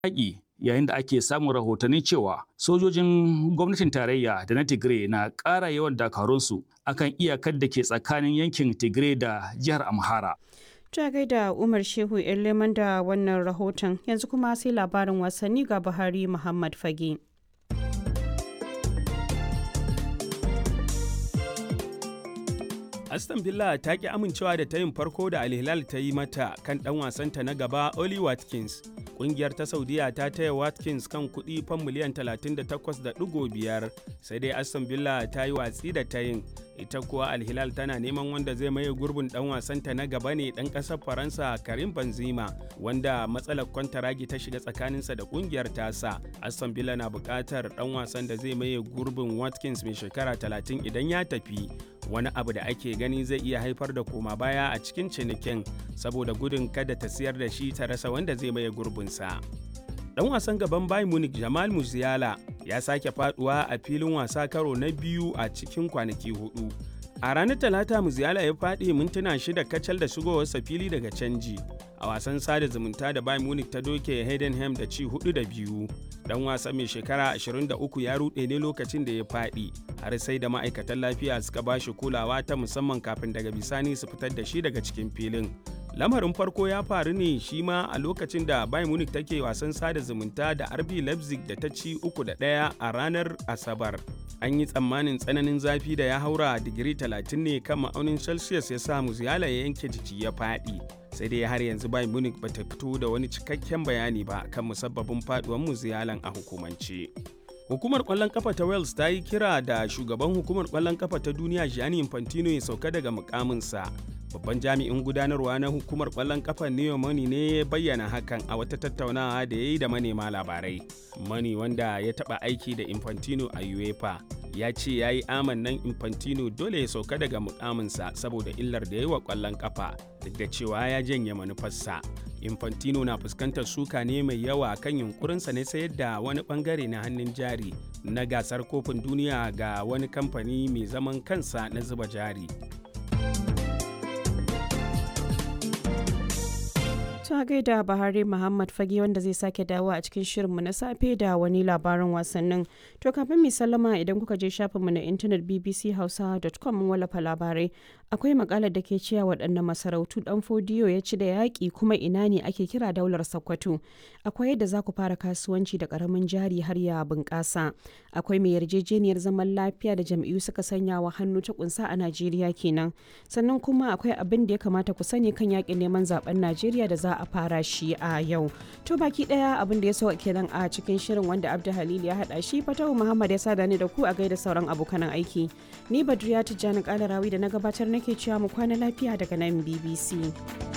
yaƙi yayin da ake samun rahotanni cewa sojojin gwamnatin tarayya da na Tigray na ƙara yawan dakarunsu akan iyakar da ke tsakanin yankin Tigray da jihar Amhara. Ta gaida Umar Shehu leman da wannan rahoton yanzu kuma sai labarin wasanni ga Buhari Muhammad Fage. Aston Villa ta ki amincewa da tayin farko da Al Hilal ta yi mata kan ɗan wasanta na gaba Oli Watkins. Ƙungiyar ta Saudiya ta taya Watkins kan kuɗi fan miliyan 38.5 sai dai Aston Villa ta yi watsi da tayin. Ita kuwa Al Hilal tana neman wanda zai maye gurbin ɗan wasanta na gaba ne ɗan ƙasar Faransa Karim Benzema wanda matsalar kwantaragi ta shiga tsakaninsa da ƙungiyar tasa. Aston Villa na buƙatar ɗan wasan da zai maye gurbin Watkins mai shekara 30 idan ya tafi. wani abu da ake gani zai iya haifar da koma baya a cikin cinikin saboda gudun kada ta siyar da shi ta rasa wanda zai maye gurbinsa. Dan wasan gaban Bayern Munich Jamal Musiala ya sake faduwa a filin wasa karo na biyu a cikin kwanaki hudu. A ranar Talata Musiala ya faɗi mintuna shida kacal da shigowarsa fili daga canji. A wasan sada zumunta da Bayern Munich ta doke Heidenheim da ci hudu da biyu. Dan wasa mai shekara 23 ya ruɗe ne lokacin da ya faɗi, har sai da ma'aikatan lafiya suka ba shi kulawa ta musamman kafin daga bisani su fitar da shi daga cikin filin. Lamarin farko ya faru ne shi ma a lokacin da Bayern Munich take wasan sada zumunta da RB Leipzig da ta ci uku da ɗaya a ranar Asabar. An yi tsammanin tsananin zafi da ya haura digiri 30 ne kan ma'aunin Celsius ya sa Musiala ya yanke jiki ya faɗi. sai dai har yanzu Bayern Munich ba ta fito da wani cikakken bayani ba kan musabbabin faduwar Musialan a hukumance. Hukumar kwallon kafa ta Wales ta yi kira da shugaban hukumar kwallon kafa ta duniya Gianni Infantino ya sauka daga mukaminsa. Babban jami'in gudanarwa na hukumar kwallon kafa Neo Money ne ya bayyana hakan a wata tattaunawa da ya yi da manema labarai. Money wanda ya taɓa aiki da Infantino a UEFA ya ce ya yi amannan Infantino dole ya sauka daga mukaminsa saboda illar da ya yi wa kwallon kafa duk da cewa ya janye manufarsa. Infantino na fuskantar suka ne mai yawa kan yunkurinsa na sayar da wani bangare na hannun jari na gasar kofin duniya ga wani kamfani mai zaman kansa na zuba jari. ta gaida Bahari Muhammad Fage wanda zai sake dawo a cikin shirinmu na safe da wani labarin wasannin. To kafin mai sallama idan kuka je shafinmu na intanet bbchausa.com mun wallafa labarai. Akwai makalar da ke cewa waɗannan masarautu ɗan fodiyo ya ci da yaƙi kuma ina ne ake kira daular Sokoto. Akwai yadda za ku fara kasuwanci da ƙaramin jari har ya bunƙasa. Akwai mai yarjejeniyar zaman lafiya da jam'iyyu suka sanya wa hannu ta kunsa a Najeriya kenan. Sannan kuma akwai abin da ya kamata ku sani kan yaƙin neman zaben Najeriya da za a fara shi a yau. To baki daya abin da ya so kenan a cikin shirin wanda Abdu Halil ya hada shi Fatahu Muhammad ya sada ni da ku a gaida sauran abokan aiki. Ni Badriya Tijjani Kalarawi da na gabatar nake cewa mu kwana lafiya daga nan BBC.